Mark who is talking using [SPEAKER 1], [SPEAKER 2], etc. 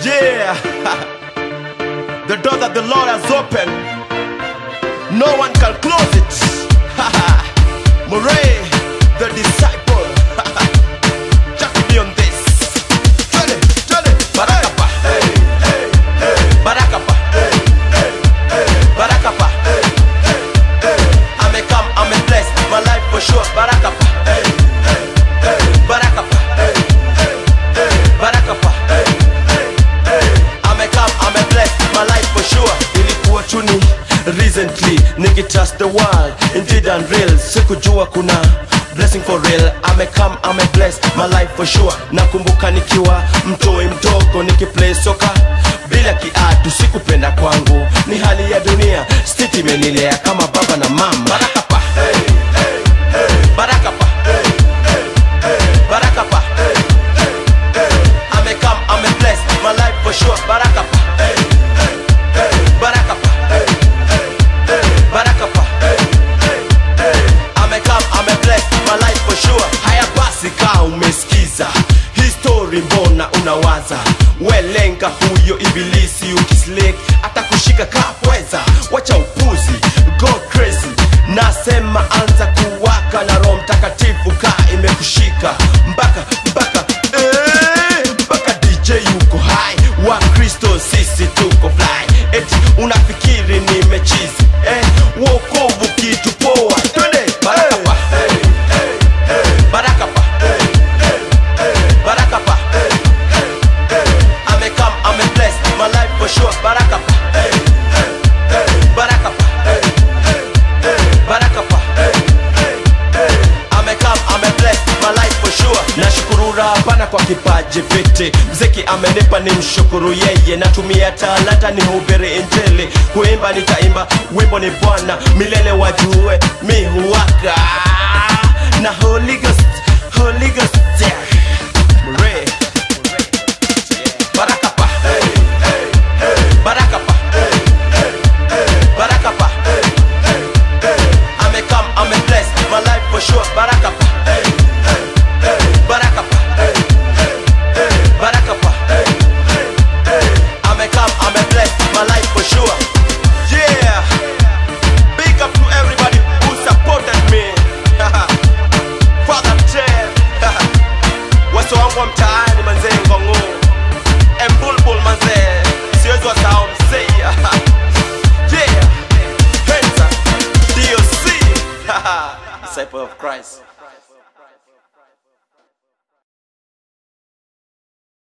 [SPEAKER 1] Yeah, the door that the Lord has opened, no one can close it. Murray, the disciple, Jackie be on this. Twende, twende, Barakapa, Barakapa, Barakapa. I'm a come, I'm a blessed, my life for sure. Barakapa, Barakapa, Barakapa. I'm a come, I'm a blessed, my life for sure. Ilikuwa tuni recently, nikitrust the world, indeed and real. Sikujua kuna blessing for real. I'm a come, I'm a blessed, my life for sure. Nakumbuka nikiwa mtoi mdogo, nikiplay soka bila kiatu, sikupenda kwangu, ni hali ya dunia. Stiti imenilea kama baba na mama. Barakapa, Barakapa, Barakapa. I'm a come, I'm a blessed, my life for sure. Barakapa, Barakapa, Barakapa. I'm a come, I'm a blessed, my life for sure. Haya basi kaa umesikiza hii story, mbona unawaza? Welenga huyo ibilisi ukislek atakushika kapweza, wacha upuzi, go crazy. Nasema anza kuwaka na Roho Mtakatifu kaa imekushika mpaka mpaka eh, mpaka DJ yuko high, wa Kristo sisi tuko fly. Eti unafikiri nimechizi eh, wokovu kitu poa, twende barakapa barakapa barakapa I'm a come, I'm a blessed, my life for sure. Barakapa barakapa barakapa I'm a come, I'm a blessed, my life for sure. Nashukuru Rabana kwa kipaji viti, mziki amenipa ni mshukuru yeye, natumia talanta ni hubiri injili, kuimba nitaimba, wimbo ni Bwana milele wajue, mi huwaka na Holy Ghost